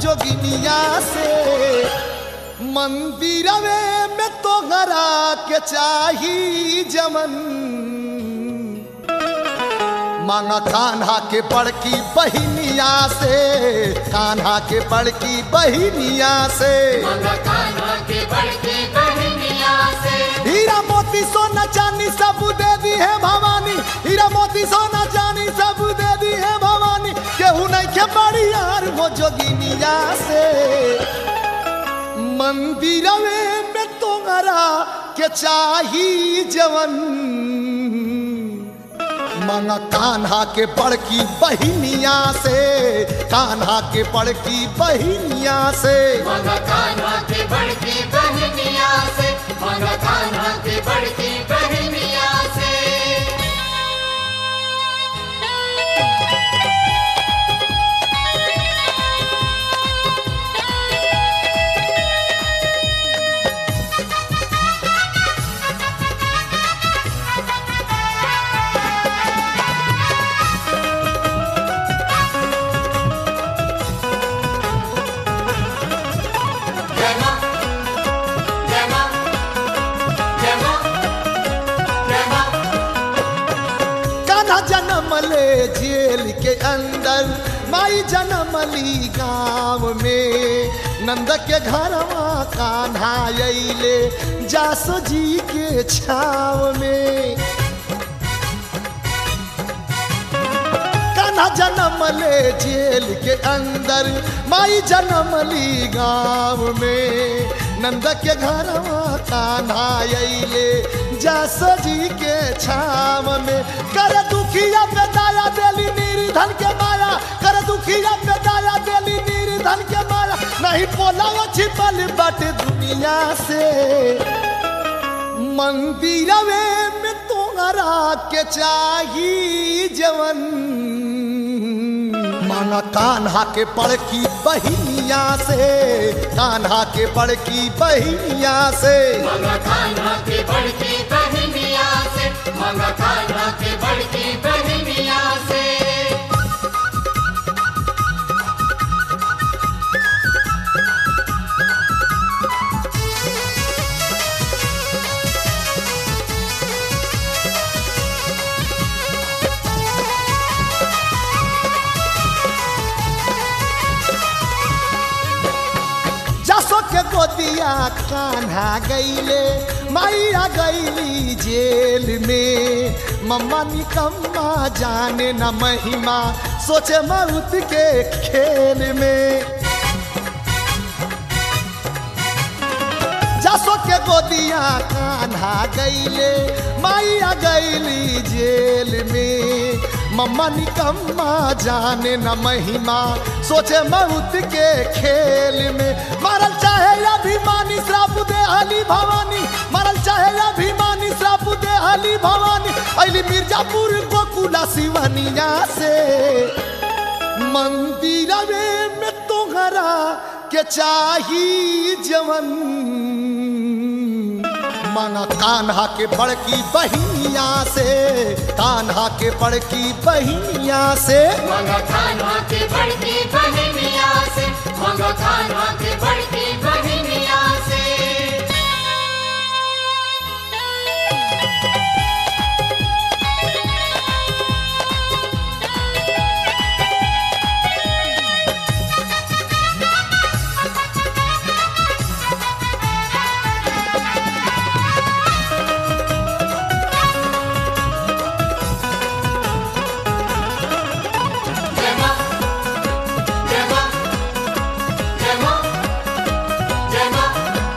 जोगिनिया से मंदिरवे में तो गरा के चाही जमन मांगा कान्हा के बड़की बहिनिया से कान्हा के बड़की बहिनिया से मंगा कान्हा के बड़के बहनिया से हीरा मोती सोना चांदी सब दे दी है भवानी हीरा मोती सोना चांदी सब दे दी है भवानी केहू नहीं के बड़ी यार वो जोगिनिया से मंदिरवे में तोहरा के चाही जवन मांगा कान्हा के बड़की बहिनिया से कान्हा के बड़की बहिनिया से मंगा कान्हा के बड़के बहनिया से मंगा कान्हा के बड़के बहनिया से जय मां जय मां जय मां जय मां कान्हा जन्म ले जेल के अंदर माई जन्म ली गाँव में नंद के घरवा कान्हा अइले जासो जी के छाव में कान्हा जन्म ले जेल के अंदर माई जन्म ली गाँव में नंद के घरवा कान्हा अइले जासो जी के छाव में कर दुखिया पे दाया देली निर्धन के माया कर दुखिया पे दाया देली निर्धन के माया नहीं बोला वो छिपल बाटे दुनिया से मंदिरवे में तोहरा के चाही जवन माना कान्हा के बड़की बहिनिया से कान्हा के बड़की बहिनिया से मंगा कान्हा के बड़के बहनिया से मंगा कान्हा के बड़के बहनिया से जसो के गोदिया कान्हा गईले माइया गईली जेल में मम्मा निकम्मा जाने न महिमा सोचे मौत के खेल में जसो के गोदिया कान्हा गईले माइया गईली जेल में मम्मा निकम्मा जाने न महिमा सोचे मौत के खेल में मरल चाहे अभिमानी श्राप दे हली भवानी मरल चाहे अभिमानी श्राप दे हली भवानी अली मिर्जापुर गोकुला शिवनिया से मंदिरवे में तोहरा के चाही जवन माना कान्हा के बड़की बहिनिया से कान्हा के बड़की बहिनिया से मंगा कान्हा के बड़के बहनिया से मंगा कान्हा के बड़के बहनिया से जय मां जय मां जय मां जय मां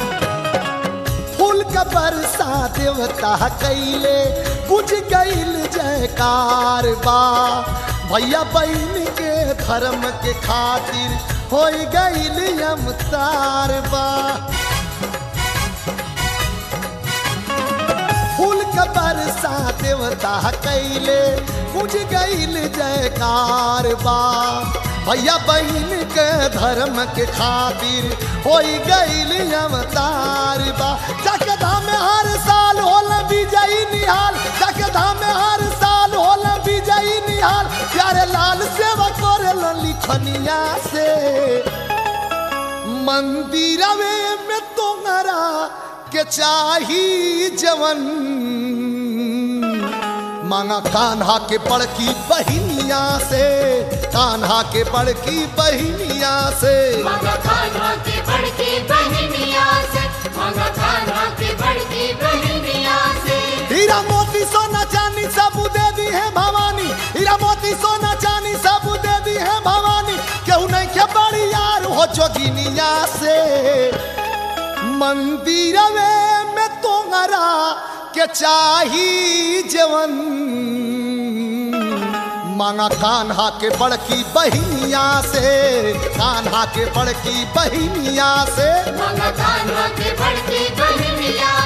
फूल का बरसा देवता कैले बुझ गईल जयकार बा भैया बहन के धर्म के खातिर हो गईल अमतार बा फूल का बरसा देवता कैले बुझ गईल जयकार बा भैया बहन के धर्म के खातिर हो गईल अवतार बा जाके धाम में हर साल होल विजयी निहाल जाके धाम में हर साल होल विजयी निहाल प्यारे लाल सेवा करे लिखनिया से मंदिरवे में तोहरा के चाही जवन मांगा कान्हा के बड़की बहिनिया से कान्हा के बड़की बहिनिया से मगा खाना की बड़की बहनिया से मगा खाना की बड़की बहनिया से हीरा मोती सोना चांदी सब दे दी है भवानी हीरा मोती सोना चांदी सब दे दी है भवानी केहू नहीं के बड़ी यार हो जोगिनिया से मंदिरवे में तोहरा के चाही जवन मांगा कान्हा के बड़की बहिनिया से कान्हा के बड़की बहिनिया से मगा खाना की बड़की बहनिया